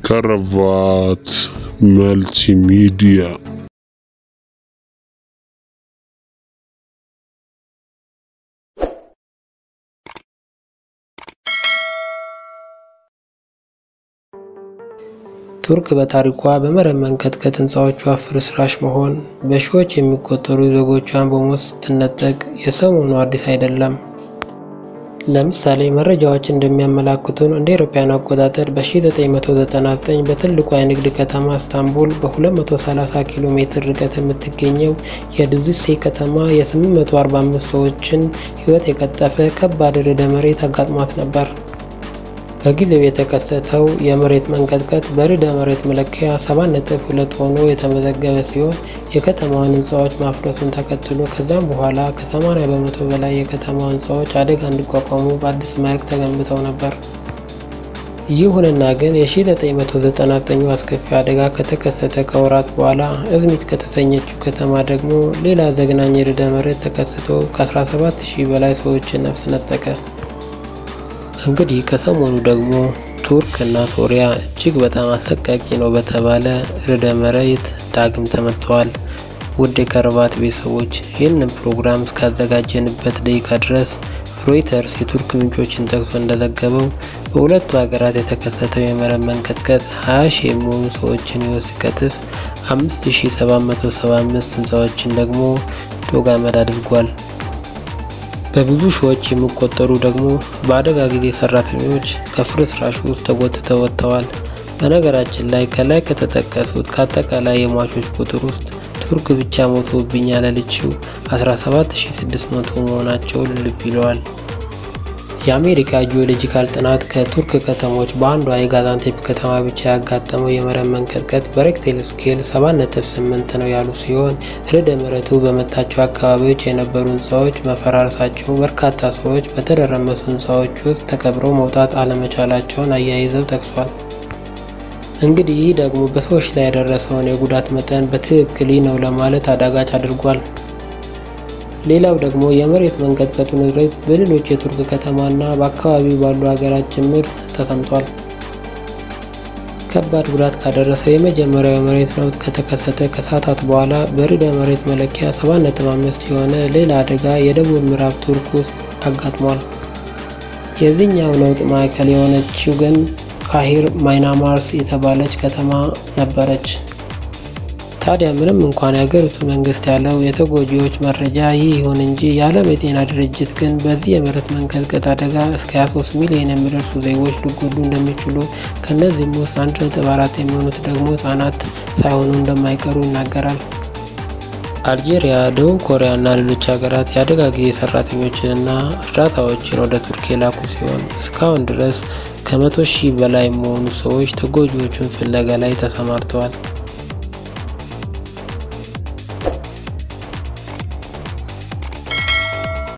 ከረባት መልቲሚዲያ ቱርክ በታሪኳ በመሬት መንቀጥቀጥ ህንፃዎቿ ፍርስራሽ መሆን፣ በሺዎች የሚቆጠሩ ዜጎቿን በሞት ስትነጠቅ የሰሞኑ አዲስ አይደለም። ለምሳሌ መረጃዎች እንደሚያመላክቱን እንደ አውሮፓውያን አቆጣጠር በ1999 በትልቋ የንግድ ከተማ ኢስታንቡል በ230 ኪሎ ሜትር ርቀት የምትገኘው የዱዚሴ ከተማ የ845 ሰዎችን ህይወት የቀጠፈ ከባድ ርዕደ መሬት አጋጥሟት ነበር። በጊዜው የተከሰተው የመሬት መንቀጥቀጥ በርዕደ መሬት መለኪያ 7.2 ሆኖ የተመዘገበ ሲሆን የከተማዋን ህንፃዎች ማፍረሱን ተከትሎ ከዛም በኋላ ከ80 በመቶ በላይ የከተማው ህንፃዎች አደጋ እንዲቋቋሙ በአዲስ መልክ ተገንብተው ነበር። ይሁንና ግን የ1999 አስከፊ አደጋ ከተከሰተ ከወራት በኋላ እዝሚት ከተሰኘችው ከተማ ደግሞ ሌላ ዘግናኝ ርዕደ መሬት ተከስቶ ከ17000 በላይ ሰዎችን ነፍስ ነጠቀ። እንግዲህ ከሰሞኑ ደግሞ ቱርክ እና ሶሪያ እጅግ በጣም አሰቃቂ ነው በተባለ ርዕደ መሬት ዳግም ተመትተዋል። ውድ የከረባት ቤተሰቦች ይህንን ፕሮግራም እስካዘጋጀንበት ደቂቃ ድረስ ሮይተርስ የቱርክ ምንጮችን ጠቅሶ እንደዘገበው በሁለቱ ሀገራት የተከሰተው የመሬት መንቀጥቀጥ 20 ሺህ የሚሆኑ ሰዎችን ህይወት ሲቀጥፍ 5775 ህንፃዎችን ደግሞ ዶግ አመድ አድርጓል። በብዙ ሺዎች የሚቆጠሩ ደግሞ በአደጋ ጊዜ ሰራተኞች ከፍርስራሹ ውስጥ ተጎትተው ወጥተዋል። በነገራችን ላይ ከላይ ከተጠቀሱት ከአጠቃላይ የሟቾች ቁጥር ውስጥ ቱርክ ብቻ ሞቶብኛል ያለችው 17600 መሆናቸውን ልብ ይለዋል። የአሜሪካ ጂኦሎጂካል ጥናት ከቱርክ ከተሞች በአንዷ የጋዛንቴፕ ከተማ ብቻ ያጋጠመው የመሬት መንቀጥቀጥ በሬክቴል ስኬል 7.8 ነው ያሉ ሲሆን ርዕደ መሬቱ በመታቸው አካባቢዎች የነበሩ ህንፃዎች መፈራረሳቸው፣ በርካታ ሰዎች በተደረመሱ ህንፃዎች ውስጥ ተቀብረው መውጣት አለመቻላቸውን አያይዘው ጠቅሷል። እንግዲህ ይህ ደግሞ በሰዎች ላይ የደረሰውን የጉዳት መጠን በትክክል ነው ለማለት አዳጋች አድርጓል። ሌላው ደግሞ የመሬት መንቀጥቀጡ ንዝረት በሌሎች የቱርክ ከተማና በአካባቢው ባሉ ሀገራት ጭምር ተሰምቷል። ከባድ ጉዳት ካደረሰው የመጀመሪያው የመሬት ነውጥ ከተከሰተ ከሰዓታት በኋላ በርዕደ መሬት መለኪያ 7.5 የሆነ ሌላ አደጋ የደቡብ ምዕራብ ቱርክ ውስጥ አጋጥሟል። የዚህኛው ነውጥ ማዕከል የሆነችው ግን ካሂር ማይናማርስ የተባለች ከተማ ነበረች። ታዲያ ምንም እንኳን የሀገሪቱ መንግስት ያለው የተጎጂዎች መረጃ ይህ ይሁን እንጂ የዓለም የጤና ድርጅት ግን በዚህ የመሬት መንቀጥቀጥ አደጋ እስከ 23 ሚሊዮን የሚደርሱ ዜጎች ሊጎዱ እንደሚችሉ ከእነዚህም ውስጥ 1.4 የሚሆኑት ደግሞ ህጻናት ሳይሆኑ እንደማይቀሩ ይናገራል። አልጄሪያ፣ ደቡብ ኮሪያ እና ሌሎች ሀገራት የአደጋ ጊዜ ሰራተኞችንና እርዳታዎችን ወደ ቱርክ የላኩ ሲሆን እስካሁን ድረስ ከመቶ ሺህ በላይ የሚሆኑ ሰዎች ተጎጂዎቹን ፍለጋ ላይ ተሰማርተዋል።